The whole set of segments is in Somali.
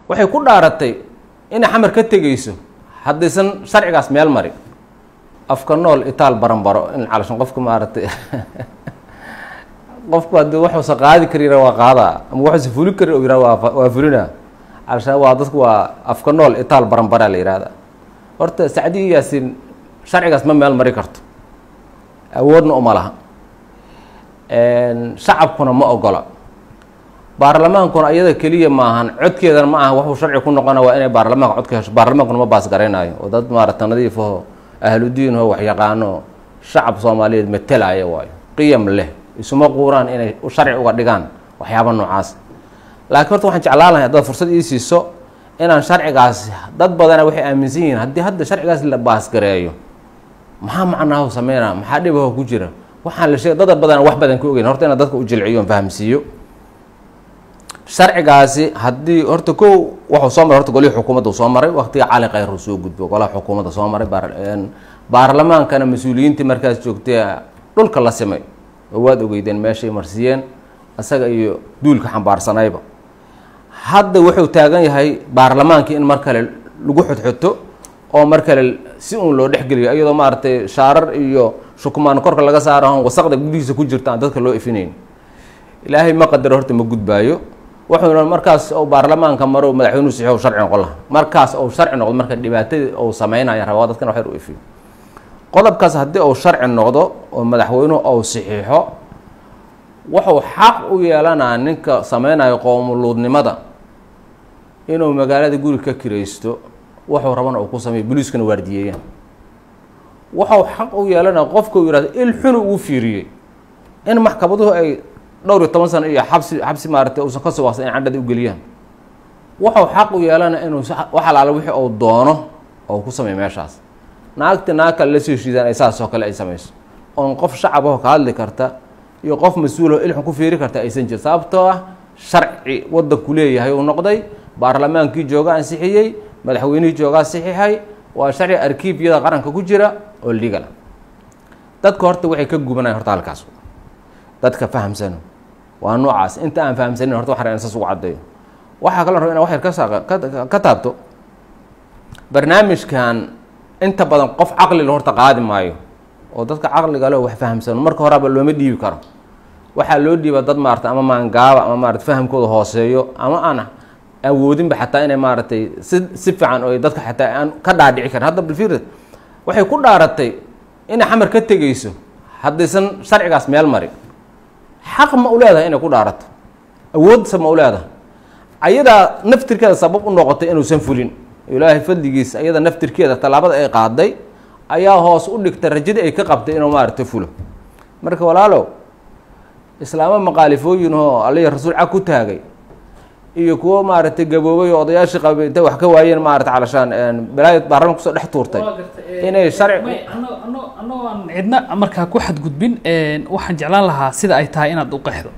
waxay ku dhaaratay inay xamar ka tegayso haddaysan sharcigaas meel mari afka nool itaal baranbaro in calashan qofka maaragtay qofku haddii waxuusa qaadi kari yara waa qaadaa ama waxuusa fuli kari oo yihah waa waa fulina calashaan waa dadku waa afka nool itaal baranbaraa la yihahda horta sacdi yaasin sharcigaas ma meel mari karto awoodna uma laha shacabkuna ma ogola baarlamaankuna iyada keliya maahan codkeedana ma aha waxuu sharci ku noqona waa inay baarlamaanka cod ka hesho baarlamaankuna ma baas garaynayo oo dad maarata nadiifaho ahludiinho waxyaqaano shacab soomaaliyeed matelaya waayo qiyam leh isuma quuraan inay sharci uga dhigaan waxyaaba noocaas laakiin horta waxaan jeclaan lahay haddaad fursad ii siiso inaan sharcigaas dad badana waxay aaminsan yihiin haddii hadda sharcigaas la baasgareeyo maxaa macnaahu sameynaa maxaa dhibaho ku jira waxaan la sheegay dad badana wax badan ka ogeyn horta inaan dadka u jilciyo on fahamsiiyo sharcigaasi haddii horta kow wuxuu soo maray horta golihii xukuumadda soo maray waqtiga cali khayr uu soo gudbo golaha xukuumadda soo maray baarlamaankana mas-uuliyiintii markaas joogtay dhulka la simay oo waad ogeydeen meeshay marsiiyeen isaga iyo duulka xambaarsanayba hadda wuxuu taagan yahay baarlamaankii in mar kale lagu xodxoto oo mar kale si uun loo dhexgeliyo iyadoo maaragtay shaarar iyo shukumaan korka laga saaro wasaqda gudihiisa ku jirta aan dadka loo ifinayn ilaahay ma qadaro horta ma gudbaayo wuxuuna markaas ou baarlamaanka maro madaxweynuhu saxiixo sharci noqon laha markaas ou sharci noqdo marka dhibaatadii ou sameynaya rabaa dadkan wax yar u ifiyo qodobkaas haddii uu sharci noqdo oo madaxweynuhu ou saxiixo wuxuu xaq u yeelanaa ninka sameynayo qoomuluudnimada inuu magaalada guri ka kiraysto wuxuu rabana uu ku sameeyo boliiskana waardiyeeyaan wuxuu xaq u yeelanaa qofka uu yihahdo il xunu uu fiiriyey in maxkamaduhu ay dhowr iyo toban sano iyo xabsi xabsi maaragtay uusan ka soo waqsan in candhada u geliyaan wuxuu xaq u yeelana inuu wax alaala wixii uu doono oo ku sameeyo meeshaas naagta naag kale la soo heshiidaan ay saas oo kale ay samayso oon qof shacabaho ka hadli karta iyo qof mas-uulaho ilxun ku fiiri karta aysan jirin sababtoo ah sharci waddanku leeyahay uu noqday baarlamaankii jooga ansixiyey madaxweynihii joogaa saxiixay waa sharci arkiibyada qaranka ku jira oo ligala dadka horta waxay ka gubanayan horta halkaas dadka fahamsano waa noocaas inta aan fahamsanin horta waxaan saas ugu caddeeyo waxaa kaloo raba ina wax yar ka saa ka taabto barnaamijkan inta badan qof caqlila horta qaadi maayo oo dadka caqliga le wax fahamsano marka horeba looma dhiibi karo waxaa loo dhiiba dad maarata ama maangaaba ama maarata fahamkooda hooseeyo ama aan awoodinba xataa inay maaragtay si si fiican oo dadka xataa aan ka dhaadhici karin hadda balfirid waxay ku dhaaratay inay xamar ka tegayso haddaysan sharcigaas meel mari xaq ma u leedahay inay ku dhaarato awoodsa ma u leedahay ayadaa naftirkeeda sabab u noqotay inuusan fulin ilaahay fadligiisa ayada naftirkeeda tallaabada ay qaaday ayaa hoos u dhigtay rajadii ay ka qabtay inuu maaragtay fulo marka walaalow islaamo maqaalifooyin oo aliya rasuul cag ku taagay iyo kuwo maaragtay gaboobay oo odayaashii qabay intay wax ka waayeen maarata calashaan balaaya baarlamanka kusoo dhex tuurtay inay sharci annagoo aan cidna markaa ku xadgudbin waxaan jeclaan lahaa sida ay tahay inaad u qeexdo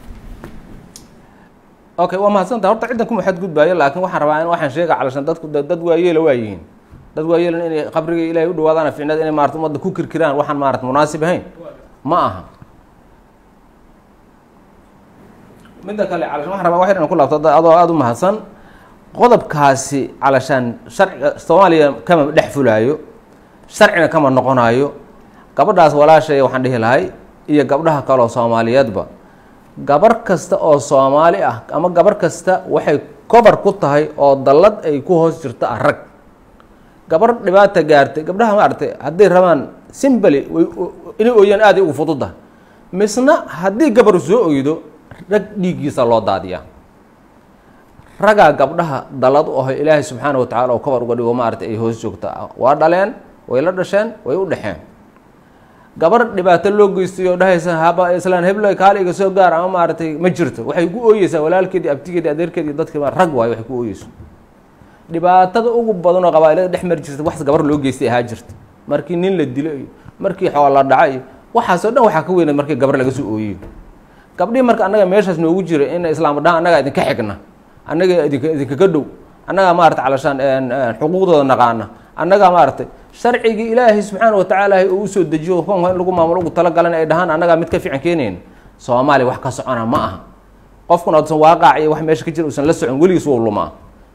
okay waa mahadsanta horta ciddan kuma xadgudbaayo laakiin waxaan rabaa in waxaan sheega calashaan dadku dad waayeela waa yihiin dad waayeelan inay qabriga ilaahay u dhawaadaan ficnad inay maarata ummadda ku kirkiraan waxaan maarata munaasib ahayn ma aha midda kale calashaan waxaan rabaa wax yar inaan ku laabto adoo aada u mahadsan qodobkaasi calashaan sharciga soomaaliya kama dhex fulaayo sharcina kama noqonaayo gabadhaas walaashay waxaan dhihi lahay iyo gabdhaha kaleoo soomaaliyeedba gabar kasta oo soomaali ah ama gabar kasta waxay kobar ku tahay oo dallad ay ku hoos jirto ah rag gabar dhibaata gaartay gabdhaha maaragtay hadday rabaan simbali way inay ooyaan aaday ugu fududa misna haddii gabar soo oydo rag dhiiggiisa loo daadiyaa ragaa gabdhaha dallad u aho ilaahay subxaana wa tacala oo kobar uga dhigo maaragtay ay hoos joogta waa dhaleen way la dhasheen way u dhexeen gabar dhibaato loo geystay oo dhahaysa haba islaan heblo kaale iga soo gaar ama maaragtay ma jirto waxay ku ooyeysaa walaalkeedii abtigeedii adeerkeedi iyo dadki rag waayo waxay ku ooyeyso dhibaatada ugu badan oo qabaailada dhex mari jirta wax gabar loo geystay ahaa jirta markii nin la dilo iyo markii xool la dhaca iyo waxaasoo dhan waxaa ka weynad markii gabar laga soo ooyiyo gabdhihii marka annaga meeshaas noogu jira in islaam dhaha annagaa idinka xigna annaga idink idinkaga dhow annagaa maarata calashaan xuquuqdooda naqaana annagaa maaragtay sharcigii ilaahay subxaana wa tacaala uu usoo dejiyo koonka in lagu maamulo ugu talagalan ay dhahaan annagaa mid ka fiican keenayn soomaaliya wax ka socona ma aha qofkuna usan waaqaac iyo wax meesha ka jira usan la socon weligiis wou lumaa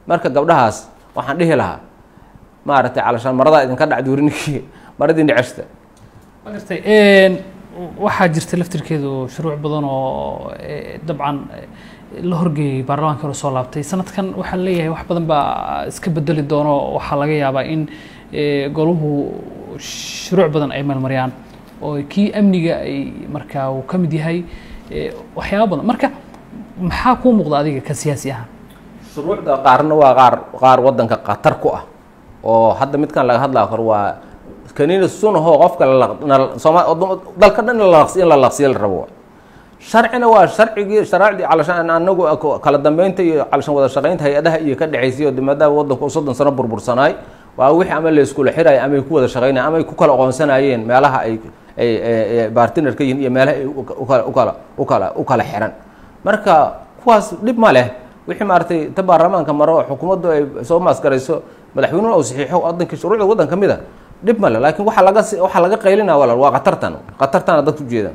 marka gabdhahaas waxaan dhihi lahaa maaragtay calashaan maradaa idinka dhacduuri ninkii maradii neceshta ma gartay waxaa jirta laftirkeedu shuruuc badan oo dabcan la horgeeyey baarlamaanka hore soo laabtay sanadkan waxaa leeyahay wax badan baa iska bedeli doono waxaa laga yaabaa in goluhu shuruuc badan ay meelmariyaan oo kii amniga ay markaa uu ka mid yahay waxyaaba badan marka maxaa kuu muuqda adiga ka siyaasi ahaan shuruucda qaarna waa qaar qaar waddanka khatar ku ah oo hadda midkan laga hadlaa kor waa kaniina sunahoo qofka sooma dalka dhan in la laqsiya la rabo sharcina waa sharcigii sharaacdii calashaan anagu kala dambeynta iyo calashaan wada shaqeynta hay-adaha iyo ka dhexaysay oo maadaama waddanku u soddon sano burbursanaay waa wixii ama la iskula xiraya ama ay ku wada shaqeynaya ama ay ku kala aqoonsanayeen meelaha ay ay bartiner ka yihin iyo meelaha ay ukala ukala ukala u kala xiran marka kuwaas dhib ma leh wixii maaragtay ta baarlamaanka maro xukuumaddu ay soo maasgarayso madaxweynuhu ou saxiixo waddankii shuruucda waddan ka mid a dhib male laakiin waxaa laga waxaa laga qaylinaa walaal waa khatartan khatartana dadku ujeedaan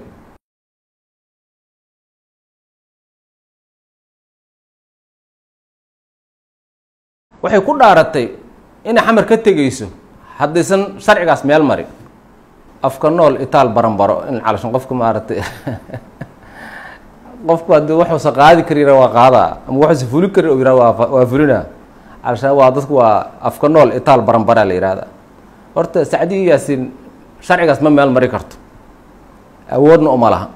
waxay ku dhaaratay inay xamar ka tegeyso haddaysan sharcigaas meel mari afka nool itaal baranbaro in calashan qofka maaragtay qofku haddii waxuusa qaadi kari yara waa qaadaa ama waxuusa fuli kari oo yihah waa waa fulinaa calashaan waa dadku waa afka nool itaal baranbaraa la yihahda horta sacdi yaasin sharcigaas ma meel mari karto awoodna uma laha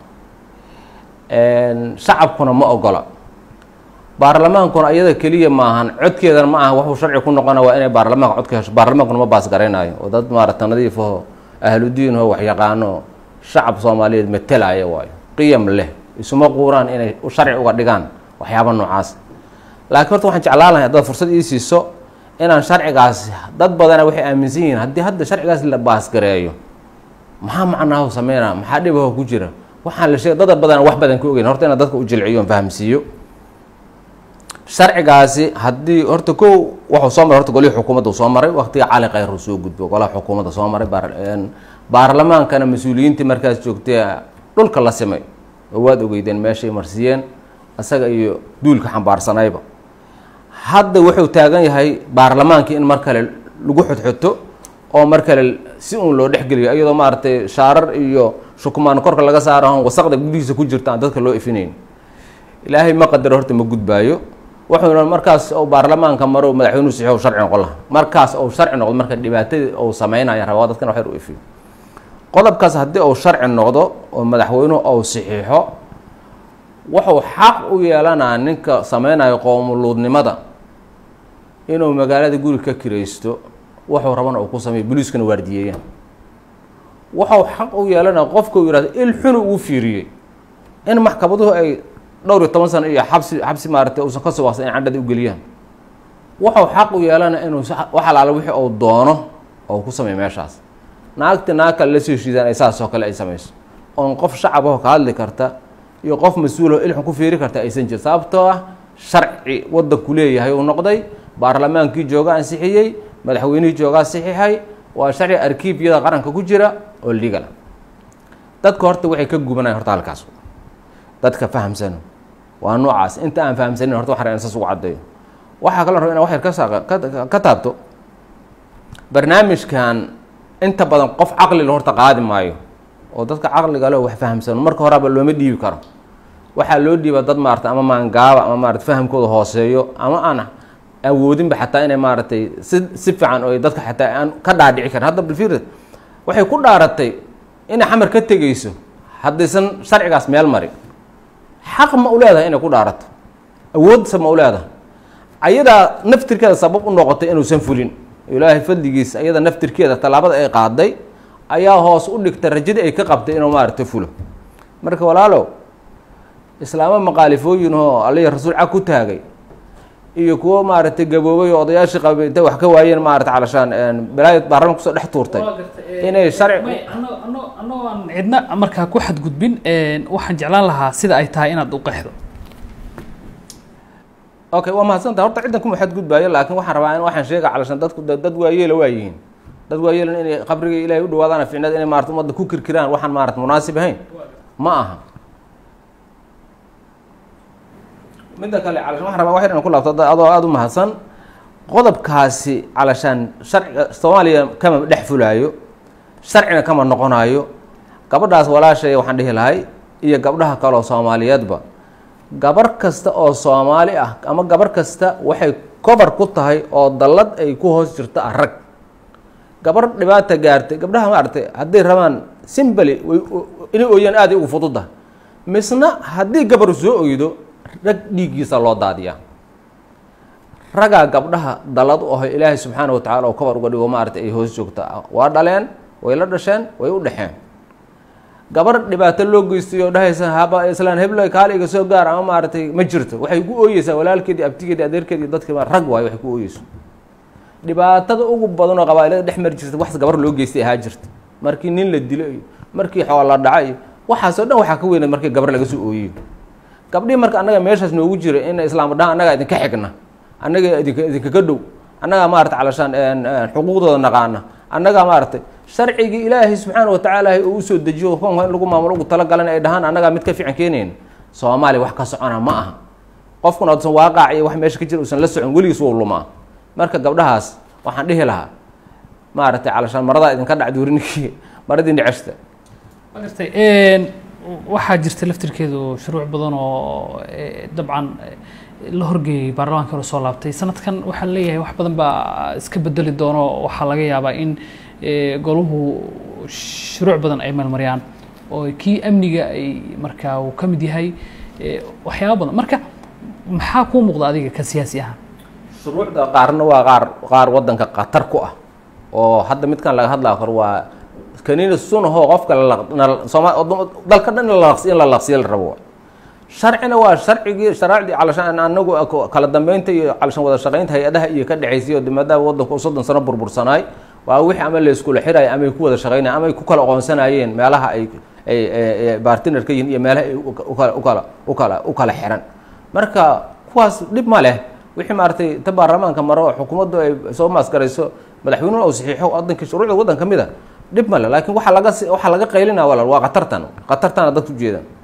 shacabkuna ma ogola baarlamaankuna iyada keliya maahan codkeedana ma aha waxuu sharci ku noqona waa inay baarlamaanka cod ka hesho baarlamaankuna ma baas garaynaayo oo dad maarata nadiifaho ahludiinho waxyaqaano shacab soomaaliyeed matelaya waayo qiyam leh isuma quuraan inay sharci uga dhigaan waxyaaba noocaas laakiin horta waxaan jeclaan lahay haddaad fursad ii siiso inaan sharcigaas dad badana waxay aaminsan yihiin haddii hadda sharcigaas la baasgareeyo maxaa macnaahu sameynaa maxaa dhibaho ku jira waxaan la sheegay dada badana wax badan ka ogeyn horta inaan dadka u jilciyo on fahamsiiyo sharcigaasi haddii horta kow wuxuu soo maray horta golihii xukuumadda soo maray waqtiga cali khayr uu soo gudbo golaha xukuumadda soo maray baarlamaankana mas-uuliyiintii markaas joogtay dhulka la simay oo waad ogeydeen meeshay marsiiyeen isaga iyo duulka xambaarsanayba hadda wuxuu taagan yahay baarlamaankii in mar kale lagu xodxoto oo mar kale si uun loo dhexgeliyo iyadoo maaragtay shaarar iyo shukumaan korka laga saaraho wasaqda gudihiisa ku jirta aan dadka loo ifinayn ilaahay ma qadaro horta ma gudbaayo wuxuuna markaas ou baarlamaanka maro madaxweynuhu saxiixo sharci noqon laha markaas ou sharci noqdo marka dhibaatadii ou sameynaya rabaa dadkan wax yar u ifiyo qodobkaas haddii uu sharci noqdo oo madaxweynuhu ou saxiixo wuxuu xaq u yeelanaa ninka sameynayo qoomuluudnimada inuu magaalada guri ka kiraysto wuxuu rabana uu ku sameeyo boliiskana waardiyeeyaan wuxuu xaq u yeelanaa qofka uu yihahdo il xunu uu fiiriyey in maxkamaduhu ay dhowr iyo toban sano iyo xabsi xabsi maaragtay uusan ka soo waqsan in candhada u geliyaan wuxuu xaq u yeelana inuu wax alaala wixii uu doono oo ku sameeyo meeshaas naagta naag kale la soo heshiidaan ay saas oo kale ay samayso oon qof shacabaho ka hadli karta iyo qof mas-uulaho ilxun ku fiiri karta aysan jirin sababtoo ah sharci waddanku leeyahay uu noqday baarlamaankii jooga ansixiyey madaxweynihii joogaa saxiixay waa sharci arkiifyada qaranka ku jira oo legal dadka horta waxay ka gubanayan horta halkaas dadka fahamsan waa noocaas inta aan fahamsanin horta waxaan saas ugu caddeeyo waxaa kaloo raba ina wax yar ka saa ka taabto barnaamijkan inta badan qof caqlila horta qaadi maayo oo dadka caqliga le wax fahamsano marka horeba looma dhiibi karo waxaa loo dhiiba dad maarata ama maangaaba ama maarata fahamkooda hooseeyo ama aan awoodinba xataa inay maaragtay si si fiican oo dadka xataa aan ka dhaadhici karin hadda balfiirad waxay ku dhaaratay inay xamar ka tegeyso haddaysan sharcigaas meel mari xaq ma u leedahay inay ku dhaarato awoodsa ma u leedahay ayadaa naftirkeeda sabab u noqotay inuusan fulin ilaahay fadligiisa ayada naftirkeeda tallaabada ay qaaday ayaa hoos u dhigtay rajadii ay ka qabtay inuu maaragtay fulo marka walaalow islaamo maqaalifooyin oo aliya rasuul cag ku taagay iyo kuwo maaragtay gaboobay oo odayaashii qabay intay wax ka waayeen maarata calashaan balaaya baarlamanka kusoo dhex tuurtay inay sharci annagoo aan cidna markaa ku xadgudbin waxaan jeclaan lahaa sida ay tahay inaad u qeexdo okay waa mahadsanta horta ciddan kuma xadgudbaayo laakiin waxaan rabaa in waxaan sheega calashaan dadku dad waayeela waa yihiin dad waayeelan inay qabriga ilaahay u dhawaadaan ficnad inay maarata ummadda ku kirkiraan waxaan maarata munaasib ahayn ma aha midda kale calashaan waxaan rabaa wax yar inaan ku laabto adoo aada u mahadsan qodobkaasi calashaan sharciga soomaaliya kama dhex fulaayo sharcina kama noqonayo gabadhaas walaashay waxaan dhihi lahay iyo gabdhaha kaleoo soomaaliyeedba gabar kasta oo soomaali ah ama gabar kasta waxay cover ku tahay oo dallad ay ku hoos jirto ah rag gabar dhibaata gaartay gabdhaha maaragtay hadday rabaan simbali way inay ooyaan aaday ugu fududa misna haddii gabar soo oydo rag dhiiggiisa loo daadiyaa ragaa gabdhaha dallad u aho ilaahay subxaana wa tacala oo cover uga dhigo maaragtay ay hoos joogta waa dhaleen way la dhasheen way u dhexeen gabar dhibaato loo geystay oo dhahaysa haba islaan heblo kaaliga soo gaar ama maaragtay ma jirto waxay ku ooyeysaa walaalkeedii abtigeedi adeerkeedi dadki rag waayo waxay ku ooyeyso dhibaatada ugu badan oo qabaailada dhex mari jirta wax gabar loo geystay ahaa jirta markii nin la dilo iyo markii xool la dhaca iyo waxaasoo dhan waxaa ka weynaed markii gabar laga soo ooyiyo gabdhihii marka annaga meeshaas noogu jira in islaam dhaha annagaa idinka xigna annaga idink idinkaga dhow annagaa maarata calashaan xuquuqdooda naqaana annagaa maaragtay sharcigii ilaahay subxaana wa tacaala uu usoo dejiyo koonka in lagu maamulo ugu talagalan ay dhahaan annagaa mid ka fiican keenayn soomaaliya wax ka socona ma aha qofkuna oodsan waaqaac iyo wax meesha ka jira uusan la socon weligiis wou lumaa marka gabdhahaas waxaan dhihi lahaa maaragtay calashaan maradaa idinka dhacduurininkii maradii necesta magartay waxaa jirta laftirkeedu shuruuc badan oo dabcan la horgeeyey baarlamaanka hore soo laabtay sanadkan waxaa leeyahay wax badan baa iska bedeli doono waxaa laga yaabaa in goluhu shuruuc badan ay meelmariyaan oo kii amniga ay markaa uu ka mid yahay waxyaaba badan marka maxaa kuu muuqda adiga ka siyaasi ahaan shuruucda qaarna waa qaar qaar waddanka khatar ku ah oo hadda midkan laga hadlaa kor waa kaniina sunahoo qofka sooma dalka dhan in la laqsiya la rabo sharcina waa sharcigii sharaacdii calashaan anagu kala dambeynta iyo calashaan wada shaqeynta hay-adaha iyo ka dhexaysay oo maadaama waddanku u soddon sano burbursanaay waa wixii ama la iskula xiraya ama ay ku wada shaqeynaya ama ay ku kala aqoonsanayeen meelaha ay ay bartiner ka yihin iyo meelaha ay ukala ukala ukala u kala xiran marka kuwaas dhib ma leh wixii maaragtay ta baarlamaanka maro oo xukuumaddu ay soo maasgarayso madaxweynuhu uu saxiixo waddanka shuruucda waddan ka mid a dhib ma leh laakiin waxaa laga waxaa laga qaylinaa walaal waa khatartan khatartana dadku ujeedaan